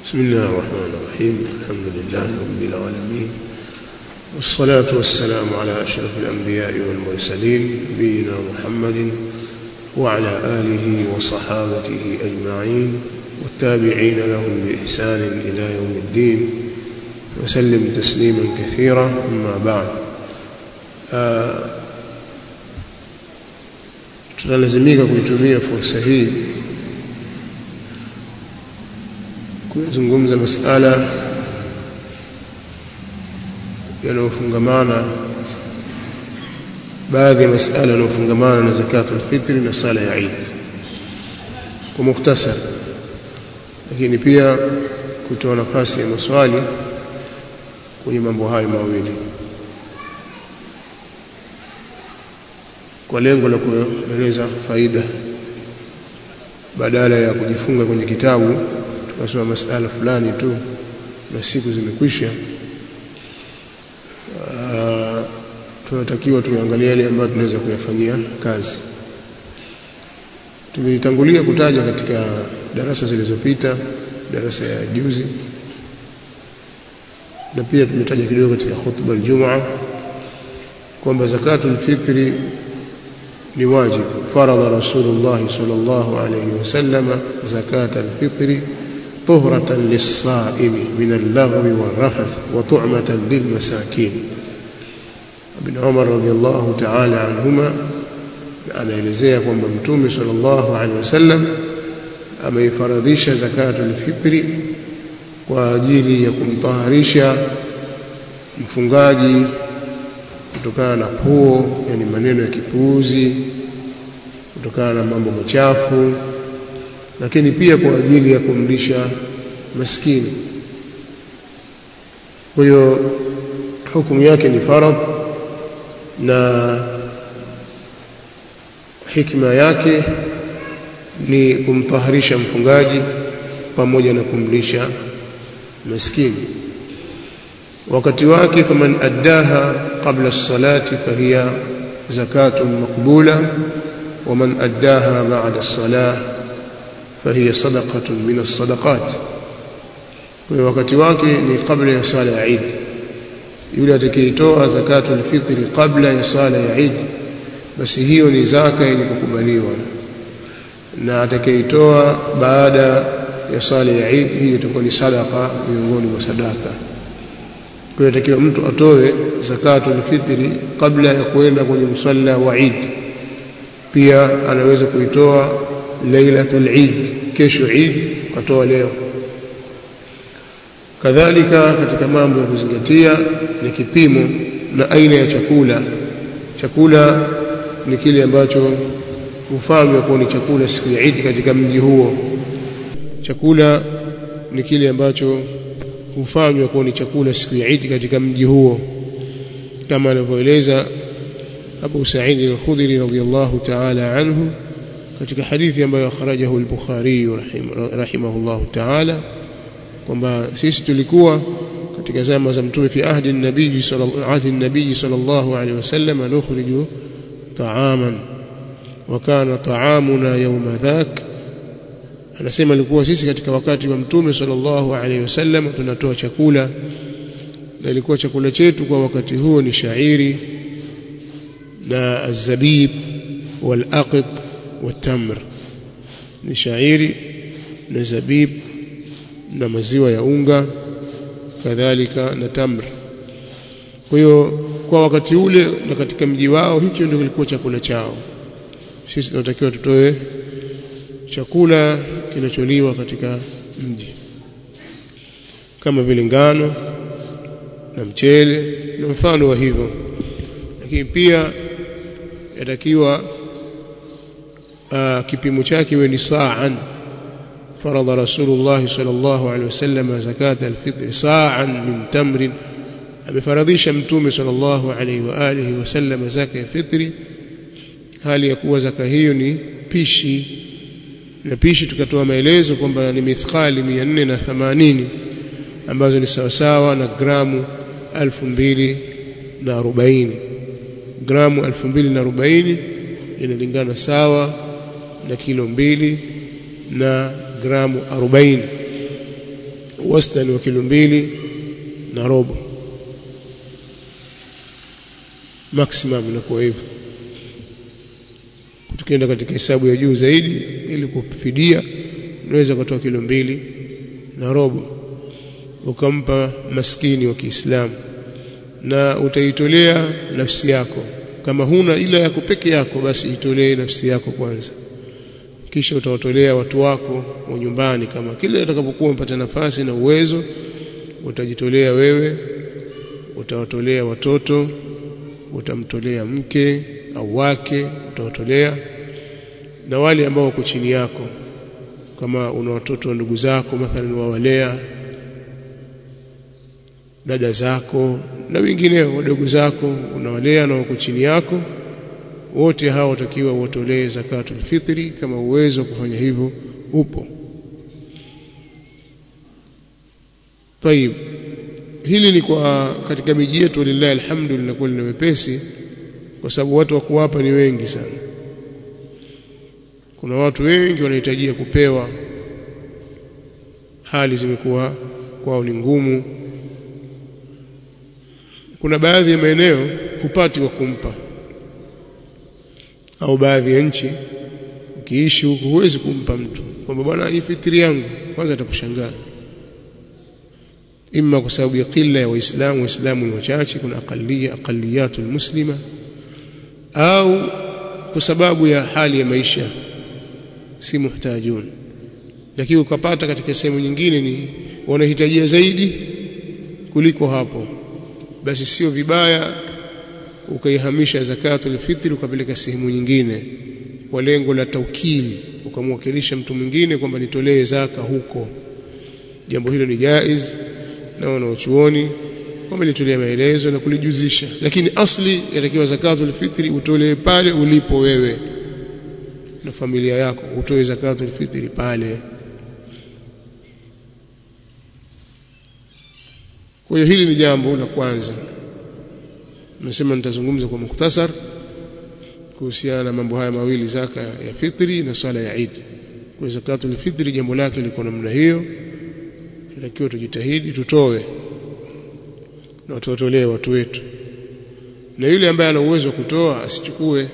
بسم الله الرحمن الرحيم الحمد لله رب العالمين والصلاة والسلام على أشرف الأنبياء والمرسلين نبينا محمد وعلى آله وصحابته أجمعين والتابعين لهم بإحسان إلى يوم الدين وسلم تسليما كثيرا أما بعد آه tunalazimika kuitumia fursa hii kuzungumza masala yanayofungamana baadhi ya masala yanayofungamana na zakatul fitri na sala ya Eid kwa mukhtasar lakini pia kutoa nafasi ya maswali kwenye mambo hayo mawili kwa lengo la kueleza faida badala ya kujifunga kwenye kitabu tukasoma masala fulani tu na siku zimekwisha tunatakiwa tuangalie yale ambayo tunaweza kuyafanyia kazi tumetangulia kutaja katika darasa zilizopita darasa ya juzi na pia tumetaja kidogo katika khutba aljumaa kwamba zakatul fitri ni wajib faradha rasulullah sallallahu alayhi wasallam zakat alfitri طهرة للصائم من اللغو والرفث وطعمة للمساكين ابن عمر رضي الله تعالى عنهما anaelezea kwamba mtume sallallahu alaihi wasallam ameifaradhisha zakatul fitri kwa ajili ya kumtaharisha mfungaji kutokana na puo yani maneno ya kipuuzi kutokana na mambo machafu lakini pia kwa ajili ya kumlisha maskini kwa hiyo hukumu yake ni faradh na hikma yake ni kumtaharisha mfungaji pamoja na kumlisha maskini wakati wake faman addaha qabla as-salati fahiya zakatun maqbula ومن أداها بعد الصلاة فهي صدقة من الصدقات wakati wake ni kabla ya sala ya Eid yule atakayetoa zakatul fitri kabla ya sala ya Eid basi hiyo ni zaka yenye kukubaliwa na atakayetoa baada ya sala ya Eid hiyo itakuwa ni sadaka miongoni mwa sadaka kwa hiyo takiwa mtu atoe zakatul fitri kabla ya kuenda kwenye msalla wa Eid pia anaweza kuitoa lailatul Eid kesho Eid katoa leo kadhalika katika mambo ya kuzingatia ni kipimo na aina ya chakula chakula ni kile ambacho hufanywa kuwa ni chakula siku ya Eid katika mji huo chakula ni kile ambacho hufanywa kuwa ni chakula siku ya Eid katika mji huo kama anavyoeleza Abu Sa'id al-Khudri radhiyallahu ta'ala anhu katika hadithi ambayo akhrajahu al-Bukhari rahimahullahu ta'ala kwamba sisi tulikuwa katika zama za mtume fi ahdi an-nabii sallallahu ahdi an-nabii sallallahu alayhi wasallam nukhriju ta'aman wa kana ta'amuna yawma dhak anasema ilikuwa sisi katika wakati wa mtume sallallahu alayhi wasallam tunatoa chakula na ilikuwa chakula chetu kwa wakati huo ni shairi na azabib والأقط والتمر ni shairi na zabib na maziwa ya unga kadhalika na tamr kwa hiyo kwa wakati ule na katika mji wao hicho ndio kilikuwa chakula chao sisi tunatakiwa tutoe chakula kinacholiwa katika mji kama vile ngano na mchele na mfano wa hivyo lakini pia yatakiwa kipimo chake iwe ni sa'an فرض رسول الله صلى الله عليه وسلم زكاة الفطر صاعا من تمر amefaradhisha mtume sallallahu alaihi wa alihi wasallam zaka ya fitri hali ya kuwa zaka hiyo ni pishi na pishi tukatoa maelezo kwamba ni mithqali 480 ambazo ni sawasawa na gramu 2040 gramu 2040 inalingana sawa na kilo mbili na gramu 40 wastani wa kilo mbili na robo maximum inakuwa hivyo tukienda katika hesabu ya juu zaidi ili kufidia unaweza kutoa kilo mbili na robo ukampa maskini wa Kiislamu na utaitolea nafsi yako kama huna ila yako peke yako basi itolee nafsi yako kwanza kisha utawatolea watu wako wa nyumbani kama kile utakapokuwa umepata nafasi na uwezo utajitolea wewe utawatolea watoto utamtolea mke au wake utawatolea na wale ambao wako chini yako kama una watoto wa ndugu zako mathalan wawalea dada zako na wengineo wadogo zako unawalea na wako chini yako wote hao watakiwa watolee zakatul fitri kama uwezo wa kufanya hivyo upo طيب hili ni kwa katika miji yetu lillahi alhamdu linakuwa lina wepesi kwa sababu watu wa kuwapa ni wengi sana kuna watu wengi wanahitajia kupewa hali zimekuwa kwao ni ngumu kuna baadhi ya maeneo hupati wa kumpa au baadhi ya nchi ukiishi huku huwezi kumpa mtu kwamba bwana hii fitri yangu kwanza atakushangaa imma kwa sababu ya qilla ya waislamu waislamu ni wachache kuna aqalliya aqalliyatul muslima au kwa sababu ya hali ya maisha si muhtajun lakini ukapata katika sehemu nyingine ni wanahitajia zaidi kuliko hapo basi sio vibaya ukaihamisha zakatul fitri ukapeleka sehemu nyingine kwa lengo la taukili ukamwakilisha mtu mwingine kwamba nitolee zaka huko jambo hilo ni jaiz na wanaochuoni wamelitolea maelezo na kulijuzisha lakini asli yatakiwa zakatul fitri utolee pale ulipo wewe na familia yako utoe zakatul fitri pale kwa hiyo hili ni jambo la kwanza nimesema nitazungumza kwa mukhtasar kuhusiana na mambo haya mawili zaka ya fitri na swala ya Eid kwa zakatul fitri jambo lake liko namna hiyo tunatakiwa tujitahidi tutoe na tuwatolee watu wetu na yule ambaye ana uwezo wa kutoa asichukue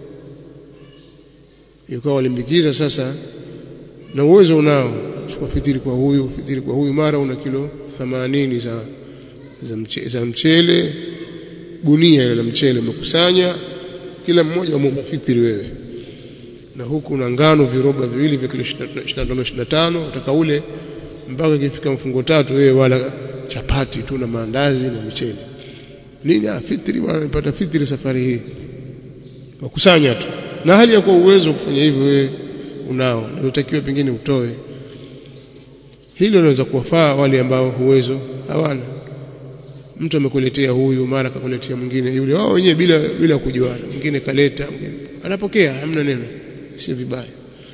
yukawa walimbikiza sasa na uwezo unao chukua fitiri kwa huyu fitiri kwa huyu mara una kilo 80 za za, mche, za mchele gunia ile la mchele umekusanya kila mmoja umempa fitiri wewe na huku na ngano viroba viwili vya kilo 25 25 utaka ule mpaka ikifika mfungo tatu wewe wala chapati tu na maandazi na mchele nini ah fitri bwana nipata fitri safari hii wakusanya tu na hali ya kuwa uwezo wa kufanya hivyo wewe unao na unatakiwa pengine utoe hilo linaweza kuwafaa wale ambao uwezo hawana mtu amekuletea huyu mara akakuletea mwingine yule wao wenyewe bila bila kujuana mwingine kaleta mwingine anapokea hamna neno si vibaya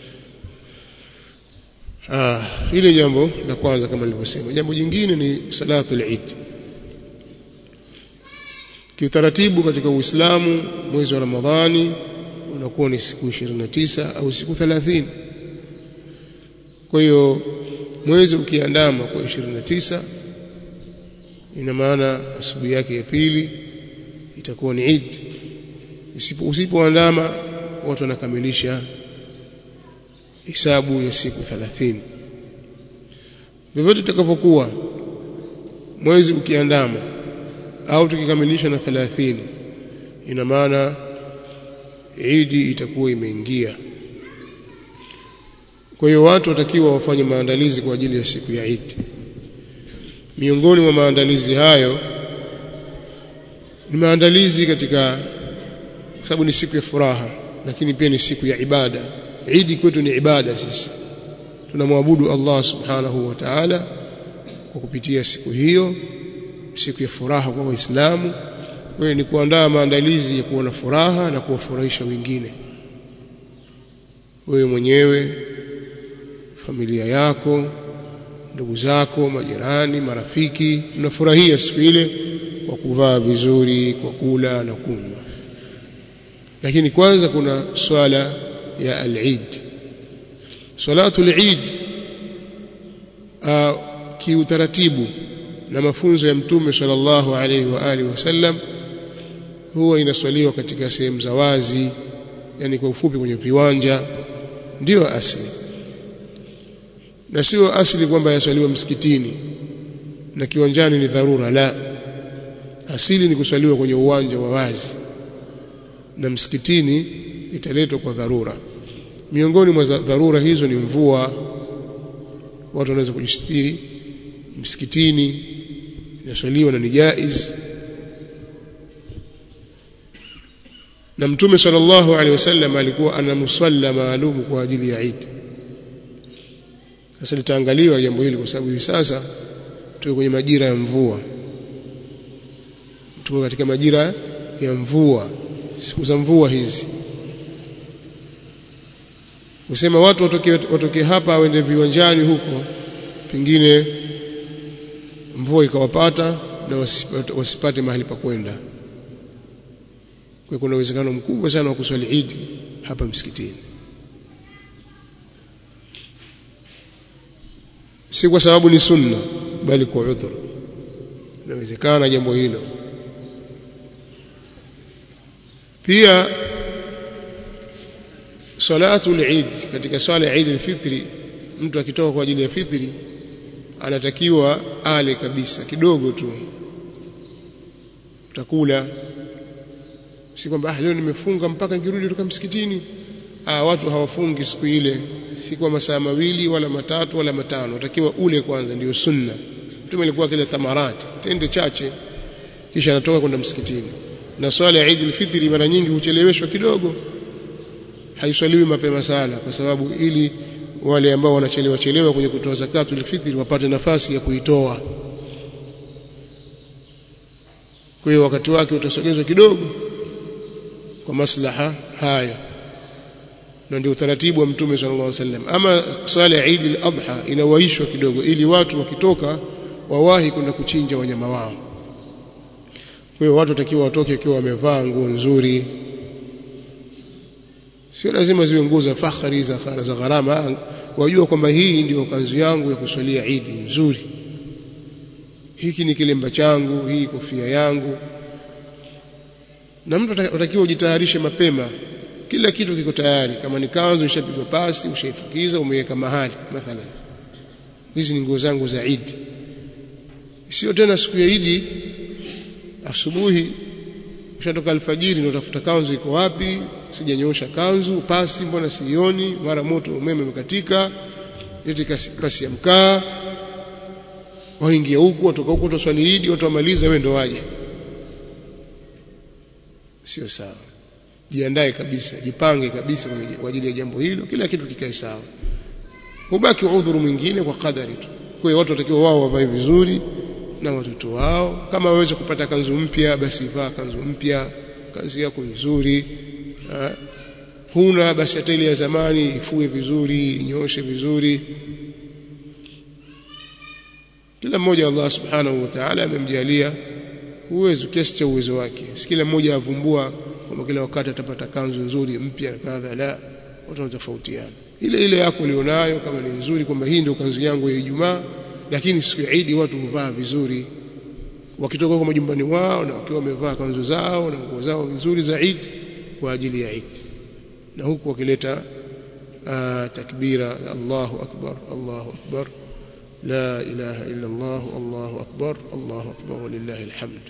ah ile jambo la kwanza kama nilivyosema jambo jingine ni salatul eid kiutaratibu katika Uislamu mwezi wa Ramadhani unakuwa ni siku 29 au siku 30 kwa hiyo mwezi ukiandama kwa 29 ina maana asubuhi yake ya pili itakuwa ni Eid usipoandama watu wanakamilisha hisabu ya siku 30 vyovyote itakavyokuwa mwezi ukiandama au tukikamilisha na 30 ina maana Idi itakuwa imeingia kwa hiyo watu watakiwa wafanye maandalizi kwa ajili ya siku ya Idi miongoni mwa maandalizi hayo ni maandalizi katika sababu ni siku ya furaha lakini pia ni siku ya ibada Idi kwetu ni ibada sisi tunamwabudu Allah subhanahu wa ta'ala kwa kupitia siku hiyo siku ya furaha kwa waislamu wewe ni kuandaa maandalizi ya kuwa na furaha na kuwafurahisha wengine wewe mwenyewe familia yako ndugu zako majirani marafiki mnafurahia siku ile kwa kuvaa vizuri kwa kula na kunywa lakini kwanza kuna swala ya al-Eid salatu al-Eid kiutaratibu na mafunzo ya mtume sallallahu alaihi wa alihi wasallam huwa inaswaliwa katika sehemu za wazi yani kwa ufupi kwenye viwanja ndiyo asili na sio asili kwamba yaswaliwa msikitini na kiwanjani ni dharura la asili ni kuswaliwa kwenye uwanja wa wazi na msikitini italetwa kwa dharura miongoni mwa dharura hizo ni mvua watu wanaweza kujistiri msikitini inaswaliwa na ni jaiz na mtume sallallahu alaihi wasallam alikuwa ana musalla maalum kwa ajili ya Eid sasa litaangaliwa jambo hili kwa sababu hivi sasa tuko kwenye majira ya mvua tuko katika majira ya mvua siku za mvua hizi usema watu watoke, watoke hapa waende viwanjani huko pengine mvua ikawapata na wasipate, wasipate mahali pa kwenda kwa kuna uwezekano mkubwa sana wa kuswali Eid hapa msikitini si kwa sababu ni sunna bali kwa udhur inawezekana jambo hilo pia salatu al-Eid katika swala ya Eid al-Fitri mtu akitoka kwa ajili ya fitri anatakiwa ale kabisa kidogo tu utakula si kwamba ah leo nimefunga mpaka nikirudi kutoka msikitini ah watu hawafungi siku ile si kwa masaa mawili wala matatu wala matano utakiwa ule kwanza ndio sunna mtume alikuwa kile tamarati tende chache kisha anatoka kwenda msikitini na swala ya Eid al-Fitr mara nyingi hucheleweshwa kidogo haiswaliwi mapema sana kwa sababu ili wale ambao wanachelewa chelewa kwenye kutoa zakatu al-fitr wapate nafasi ya kuitoa kwa hiyo wakati wake utasogezwa kidogo kwa maslaha haya na ndio utaratibu wa mtume sallallahu alaihi wasallam ama swala ya Eid al-Adha inawaishwa kidogo ili watu wakitoka wawahi kwenda kuchinja wanyama wao kwa hiyo watu watakiwa watoke wakiwa wamevaa nguo nzuri sio lazima ziwe nguo za fakhari za khara za gharama wajua kwamba hii ndio kanzu yangu ya kuswalia Eid nzuri hiki ni kilemba changu hii kofia yangu na mtu atakiwa ujitayarishe mapema kila kitu kiko tayari kama ni kanzu ishapigwa pasi ushaifukiza umeweka mahali mathalan hizi ni nguo zangu za Eid sio tena siku ya Eid asubuhi ushatoka alfajiri ndio utafuta kanzu iko wapi sijanyosha kanzu pasi mbona sioni mara moto umeme umekatika yote pasi ya mkaa waingia huku watoka huku tuswali Eid watu wamaliza wewe ndo waje sio sawa jiandae kabisa jipange kabisa kwa ajili ya jambo hilo kila kitu kikae sawa hubaki udhuru mwingine kwa kadari tu kwa hiyo watu watakiwa wao wavae vizuri na watoto wao kama waweze kupata kanzu mpya basi vaa kanzu mpya kanzu yako nzuri ha? huna basi hata ile ya zamani ifue vizuri inyoshe vizuri kila mmoja Allah subhanahu wa ta'ala amemjalia uwezo kiasi cha uwezo wake si kila mmoja avumbua kwamba kila wakati atapata kanzu nzuri mpya kadha la watu wanatofautiana ile ile yako ulionayo kama ni nzuri kwamba hii ndio kanzu yangu ya Ijumaa lakini siku ya Eid watu huvaa vizuri wakitoka kwa majumbani wao na wakiwa wamevaa kanzu zao na nguo zao nzuri za Eid kwa ajili ya Eid na huku wakileta takbira Allahu akbar Allahu akbar la ilaha illa Allah Allahu akbar Allahu akbar walillahi alhamd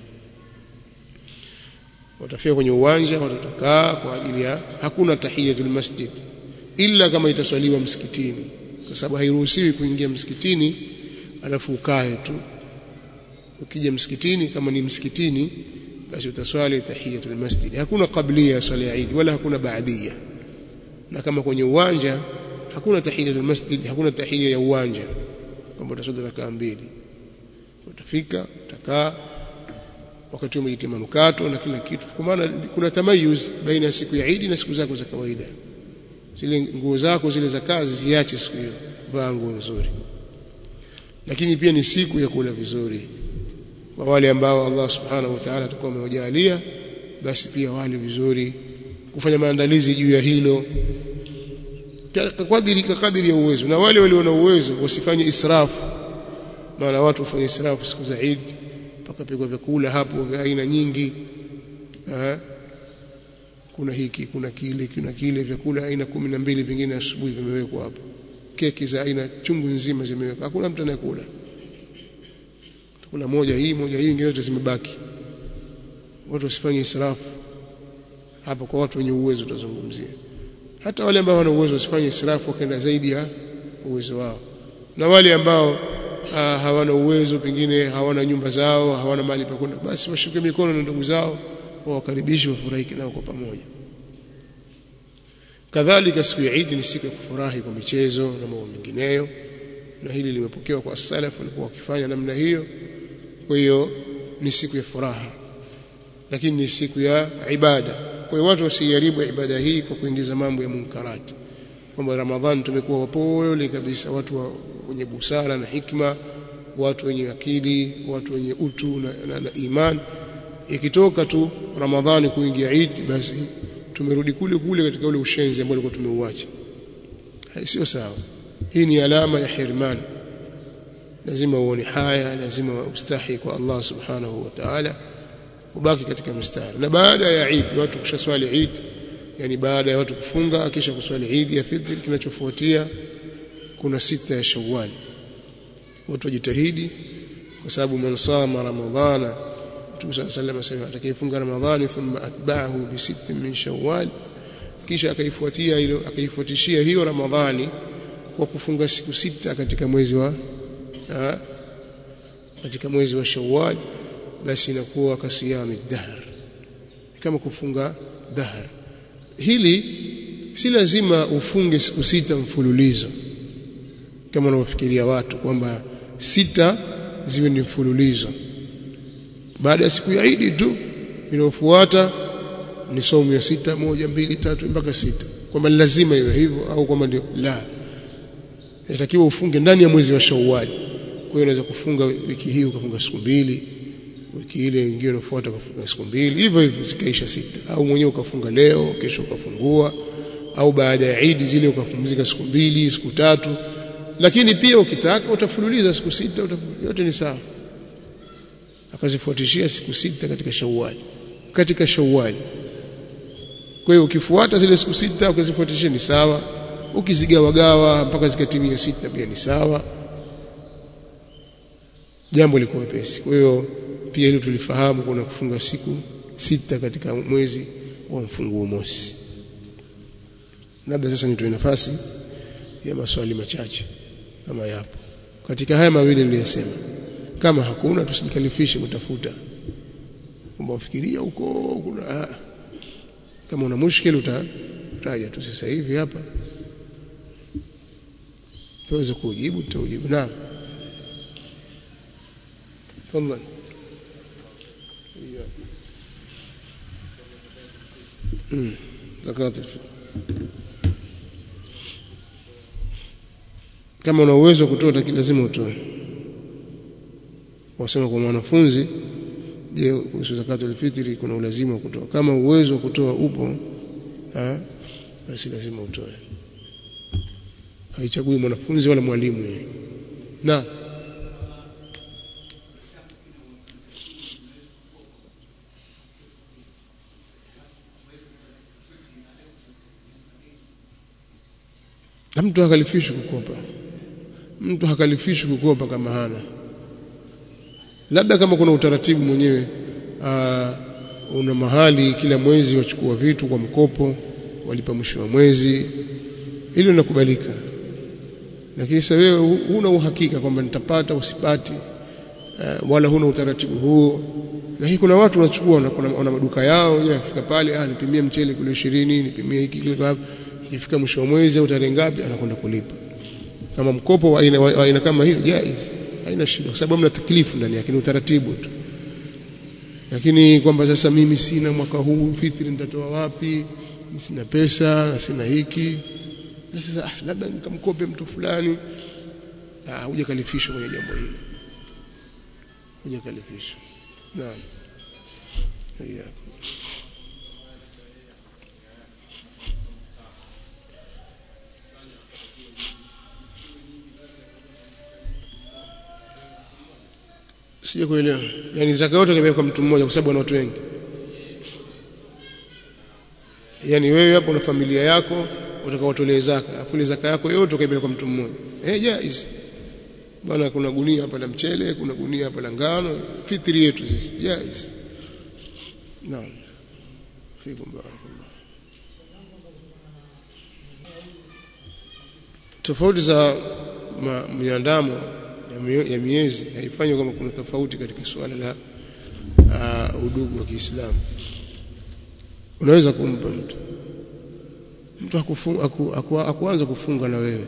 watafika kwenye uwanja watatakaa kwa ajili ya hakuna tahiyatul masjid illa kama itaswaliwa msikitini kwa sababu hairuhusiwi kuingia msikitini alafu ukae tu ukija msikitini kama ni msikitini basi utaswali tahiyatul masjid hakuna qablia ya swala ya Eid wala hakuna baadia na kama kwenye uwanja hakuna tahiyatul masjid hakuna tahiyya ya uwanja kwamba utaswali rakaa mbili utafika utakaa wakati umejitia manukato na kila kitu kwa maana kuna tamayuz baina ya siku ya Eid na siku zako za kawaida zile nguo zako zile za kazi ziache siku hiyo vaa nguo nzuri lakini pia ni siku ya kula vizuri kwa wale ambao Allah subhanahu wa ta'ala atakuwa amewajalia basi pia wale vizuri kufanya maandalizi juu ya hilo kadiri kadiri ya uwezo na wale walio na uwezo wasifanye israfu maana watu hufanya israfu siku za Eid pakapigwa vyakula hapo vya aina nyingi ha? kuna hiki kuna kile kuna kile vyakula aina kumi na mbili vingine asubuhi vimewekwa hapo keki za aina chungu nzima zimewekwa hakuna mtu anayekula kuna moja hii moja hii nyingine zote zimebaki watu wasifanye israfu hapo kwa watu wenye uwezo tutazungumzia hata wale ambao wana uwezo wasifanye israfu wakaenda zaidi ya uwezo wao na wale ambao uh, hawana uwezo pengine hawana nyumba zao hawana mali pa kwenda basi washuke mikono na ndugu zao wawakaribishe wafurahike nao kwa pamoja kadhalika siku ya Eid ni siku ya kufurahi kwa michezo na mambo mengineyo na hili limepokewa kwa salaf walikuwa wakifanya namna hiyo kwa hiyo ni siku ya furaha lakini ni siku ya ibada kwa hiyo watu wasiharibu ibada hii kwa kuingiza mambo ya munkarati kwamba Ramadhani tumekuwa wapole kabisa watu wa, wenye busara na hikma watu wenye akili watu wenye utu na, na, na iman ikitoka tu Ramadhani kuingia Eid basi tumerudi kule kule katika ule ushenzi ambao tulikuwa tumeuacha sio sawa hii ni alama ya hirman lazima uone haya lazima ustahi kwa Allah subhanahu wa ta'ala ubaki katika mstari na baada ya Eid watu kushaswali Eid yani baada ya watu kufunga kisha kuswali Eid ya fitr kinachofuatia kuna sita ya Shawwal watu wajitahidi kwa sababu man sama ramadhana Mtume صلى الله عليه وسلم asema atakayefunga Ramadhani thumma atba'ahu bi sittin min Shawwal kisha akaifuatia hilo akaifuatishia hiyo Ramadhani kwa kufunga siku sita katika mwezi wa ha, katika mwezi wa Shawwal basi inakuwa kasiyami dahr kama kufunga dahr hili si lazima ufunge siku sita mfululizo kama wanavyofikiria watu kwamba sita ziwe ni mfululizo baada ya siku ya Eid tu inayofuata ni somo ya sita moja mbili tatu mpaka sita kwamba lazima iwe hivyo au kwamba ndio la inatakiwa ufunge ndani ya mwezi wa Shawwal kwa hiyo unaweza kufunga wiki hii ukafunga siku mbili wiki ile nyingine inafuata ukafunga siku mbili hivyo hivyo zikaisha sita au mwenyewe ukafunga leo kesho ukafungua au baada ya Eid zile ukapumzika siku mbili siku tatu lakini pia ukitaka utafululiza siku sita yote ni sawa akazifuatishia siku sita katika Shawwal katika Shawwal kwa hiyo ukifuata zile siku sita ukazifuatishia ni sawa ukizigawagawa mpaka zikatimia sita pia ni sawa jambo liko wepesi kwa hiyo pia hilo tulifahamu kuna kufunga siku sita katika mwezi wa mfunguo mosi labda sasa nitoe nafasi ya maswali machache kama yapo katika haya mawili niliyosema kama hakuna tusijikalifishe kutafuta kwamba ufikiria huko kuna kama una mushkil utataja tu sasa hivi hapa tuweze kujibu tutaujibu naam تفضل زكاة الفطر kama una uwezo wa kutoa lazima utoe wasema kwa mwanafunzi je kuhusu zakatul fitri kuna ulazima wa kutoa kama uwezo wa kutoa upo ha, basi lazima utoe haichagui mwanafunzi wala mwalimu yeye na na mtu hakalifishwi kukopa mtu hakalifishwi kukopa kama hana labda kama kuna utaratibu mwenyewe aa, una mahali kila mwezi wachukua vitu kwa mkopo walipa mwisho wa mwezi hilo linakubalika lakini sasa wewe huna uhakika kwamba nitapata usipati uh, wala huna utaratibu huo na hii kuna watu wanachukua wana maduka yao wenyewe afika pale ah nipimie mchele kilo 20 nipimie hiki kilo hapo ikifika mwisho wa mwezi au tarehe ngapi anakwenda kulipa kama mkopo wa aina, wa aina kama hiyo jaiz haina shida kwa sababu hamna taklifu ndani yake ni utaratibu tu lakini kwamba sasa mimi sina mwaka huu fitri nitatoa wapi sina pesa na sina hiki na sasa ah, labda nikamkope mtu fulani ah hujakalifishwa kwenye jambo hili hujakalifishwa naam yeah. sije kuelewa yani zaka yote kabisa kwa mtu mmoja kwa sababu ana watu wengi yani wewe hapo na familia yako utakaotolee zaka afu ile zaka yako yote ukaibeba kwa mtu mmoja eh jaiz bwana kuna gunia hapa la mchele kuna gunia hapa la ngano fitri yetu sisi jaiz naam fikum barakallah tofauti za miandamo ya miezi haifanyi kama kuna tofauti katika suala la uh, udugu wa Kiislamu unaweza kumpa mtu mtu akuanza aku, aku, aku kufunga na wewe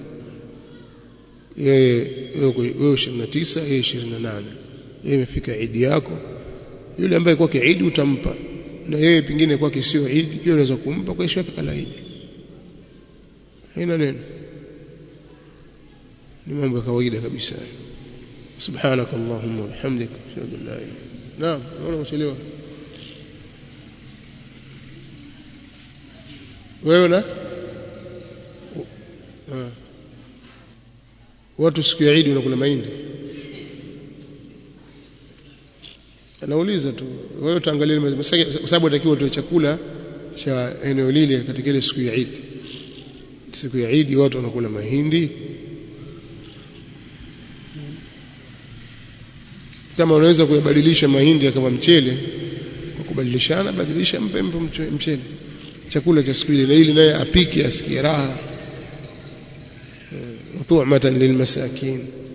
yeye wewe 29 yeye 28 yeye imefika idi yako yule ambaye kwake idi utampa na yeye pingine kwake sio idi pia unaweza kumpa kwa ishaka kala idi haina neno ni mambo ya kawaida kabisa سبحانك اللهم وبحمدك اشهد ان لا اله الا نعم naona umechelewa wewe na watu siku ya Eid wanakula mahindi anauliza tu wewe utaangalia kwa sababu atakiwa utoe chakula cha eneo lile katika ile siku ya Eid siku ya Eid watu wanakula mahindi kama unaweza kuyabadilisha mahindi yakawa mchele kwa kubadilishana badilisha mpe mpe mchele chakula cha siku ile na ili naye apike asikie raha tu'matan lilmasakin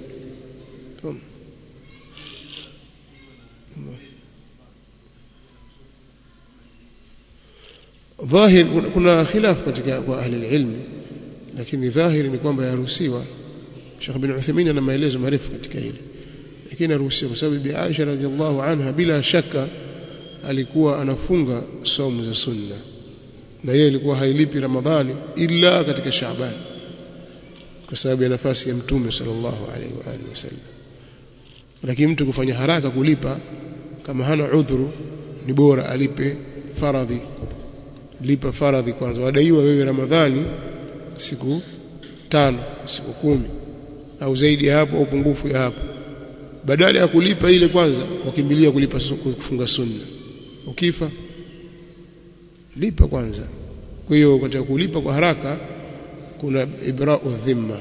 dhahir kuna khilaf katika kwa ahli ilmi lakini dhahiri ni kwamba yaruhusiwa Sheikh bin Uthaymeen ana maelezo marefu katika hili lakini aruhusiwa kwa sababu Bi Aisha radhiallahu anha bila shaka alikuwa anafunga saumu za sunna na yeye alikuwa hailipi Ramadhani ila katika Shaaban kwa sababu ya nafasi ya Mtume sallallahu alaihi wa alihi wasallam lakini mtu kufanya haraka kulipa kama hana udhuru ni bora alipe faradhi lipa faradhi kwanza wadaiwa wewe Ramadhani siku tano siku kumi au zaidi ya hapo au pungufu ya hapo badala ya kulipa ile kwanza wakimbilia kulipa kufunga sunna ukifa lipa kwanza kwa hiyo katika kulipa kwa haraka kuna ibra'u dhimma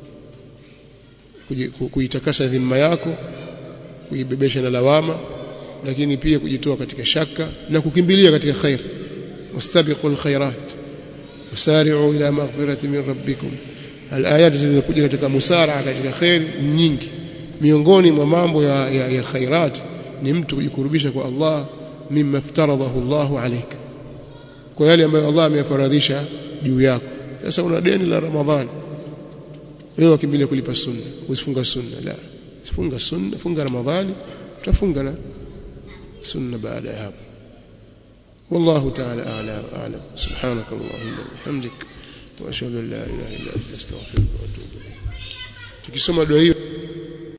kuitakasa dhimma yako kuibebesha na lawama lakini pia kujitoa katika shaka na kukimbilia katika khair wastabiqul khairat wasari'u ila maghfirati min rabbikum alayat zilizokuja katika musara katika khair nyingi miongoni mwa mambo ya, ya, ya khairat ni mtu kujikurubisha kwa Allah mimma iftaradahu Allahu alayka kwa yale ambayo Allah ameyafaradhisha juu yako sasa una deni la Ramadhani wewe wakimbilia kulipa sunna usifunga sunna la funga sunna funga Ramadhani utafunga na sunna baada ya hapo والله تعالى أعلى وأعلم سبحانك اللهم وبحمدك وأشهد أن لا إله إلا أنت أستغفرك وأتوب إليك tukisoma dua hiyo